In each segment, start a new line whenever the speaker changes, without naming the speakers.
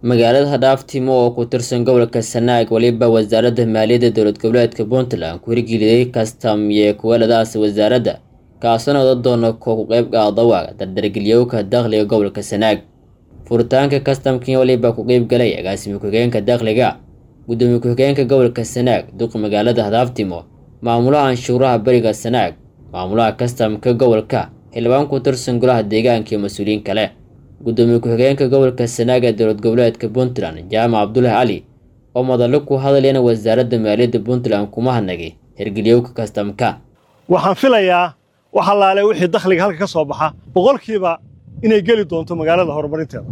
magaalada hadhaaftimo oo ku tirsan gobolka sanaag weliba wasaaradda maaliyadda dowlad goboleedka puntland ku hirgeliyay kastam iyo kuwaladaas wasaaradda kaasoo noqda doona kuwa ku qayb qaada waaga dardargelyowka dakhliga gobolka sanaag furitaanka kastamkii weliba ku qeyb galay agaasimi ku-xigeenka dakhliga gudoomiye ku-xigeenka gobolka sanaag duqa magaalada hadaaftimo maamulaha anshuuraha beriga sanaag maamulaha kastamka gobolka xildhibaan ku tirsan golaha deegaanka iyo mas-uuliyiin kale gudoomiye ku-xigeenka gobolka sanaag ee dowlad goboleedka puntland jaamac cabdulaahi cali oo madallo ku hadlayana wasaaradda maaliyadda puntland kuma hadnagay hirgeliyowka kastamka
waxaan filayaa wax allaale wixii dakhliga halka ka soo baxa boqolkiiba inay geli doonto magaalada horumarinteeda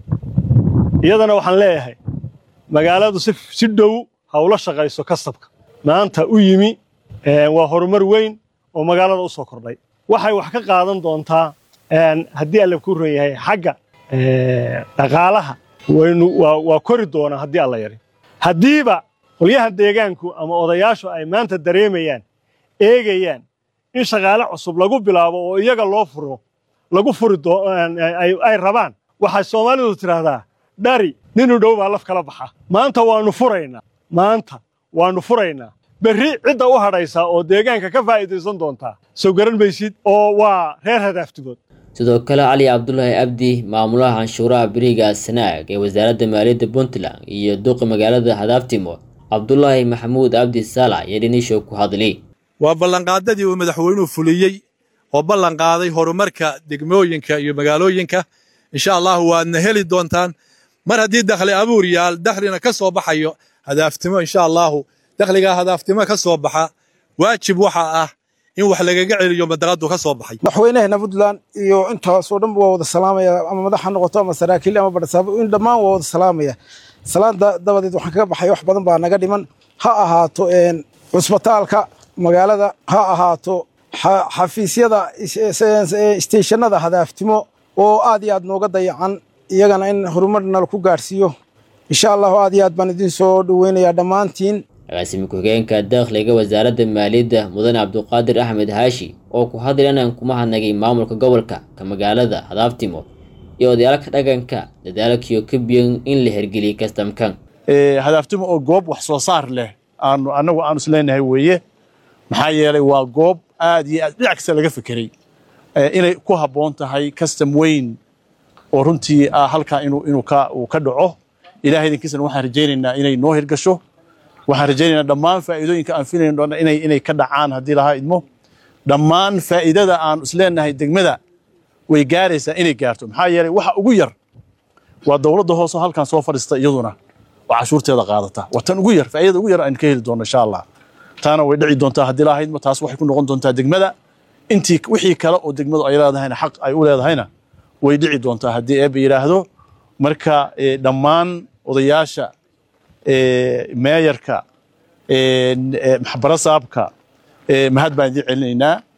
iyadana waxaan leeyahay magaaladu si dhow ha ula shaqayso kastabka maanta u yimi waa horumar weyn oo magaalada u soo kordhay waxay wax ka qaadan doontaa haddii alla ku ron yahay xagga dhaqaalaha waa kori doonaa haddii alla yari haddiiba qolyaha deegaanku ama odayaashu ay maanta dareemayaan eegayaan in shaqaale cusub lagu bilaabo oo iyaga loo furo lagu furi ay rabaan waxay soomaalidu tidhaahdaa dhari ninu dhow baa laf kala baxa maanta waannu furaynaa maanta waannu furaynaa berri cidda u hadhaysaa oo deegaanka ka faa'iidaysan doontaa soo garan maysid oo waa reer hadaaftigood
sidoo kale cali cabdulaahi abdi maamulaha canshuuraha beriga sanaag ee wasaaradda maaliyadda puntland iyo duqa magaalada hadaaftimo cabdulaahi maxamuud abdi saalax iyo dhinisho ku hadli
waa ballanqaadadii uu madaxweynuhu fuliyey oo ballanqaaday horumarka degmooyinka iyo magaalooyinka insha allahu waadna heli doontaan mar haddii dakhli abuur yaal dakhlina ka soo baxayo hadaaftimo insha allahu dakhligaa hadaaftimo ka soo baxa waajib waxa ah in wax lagaga celiyo madaqadu ka soo baxay
madaxweynaheena puntland iyo intaasoo dhan waa wada salaamaya ama madax ha noqoto ama saraakiil ama barsaabo in dhammaan waa wada salaamaya salaanta dabadeed waxaan kaga baxay wax badan baa naga dhiman ha ahaato cusbitaalka magaalada ha ahaato xafiisyada isteeshanada hadaaftimo oo aad iyo aad nooga dayacan iyagana in horumar nala ku gaadhsiiyo insha allahu aad iyo aad baan idin soo dhoweynayaa dhammaantiin
agaasimi ku-xigeenka dakhliga wasaaradda maaliyadda mudane cabduqaadir axmed haashi oo ku hadlaynan kuma hadnagay maamulka gobolka ka magaalada hadaaftimo iyo odayaalka dhaqanka dadaalkiyo ka biyan in la hergeliyay kastamkan
hadaaftimo oo goob wax soo saar leh aanu annagu aanu isleenahay weeye maxaa yeelay waa goob aad iyo aad dhinac kasta laga fekeray inay ku habboon tahay kastam weyn oo runtii ah halkaa inuu ka dhaco ilahay idinkiisana waxaan rajaynaynaa inay noo hirgasho waxaan rajaynaynaa dhammaan faa'iidooyinka aan filayn doona inay inay ka dhacaan haddii lahaa idmo dhammaan faa'iidada aan isleenahay degmada way gaaraysaa inay gaarto maxaa yeelay waxa ugu yar waa dowladda hoose halkan soo fadhiista iyaduna oo cashuurteeda qaadata waa tan ugu yar faa'iidada ugu yar aan ka heli doono insha allah taana way dhici doontaa haddii lahaa idmo taas waxay ku noqon doontaa degmada intii wixii kale oo degmadu ay leedahayna xaq ay u leedahayna way dhici doontaa haddii eebba yidhaahdo marka dhammaan odayaasha meeyarka barasaabka mahad baan idiin celinaynaa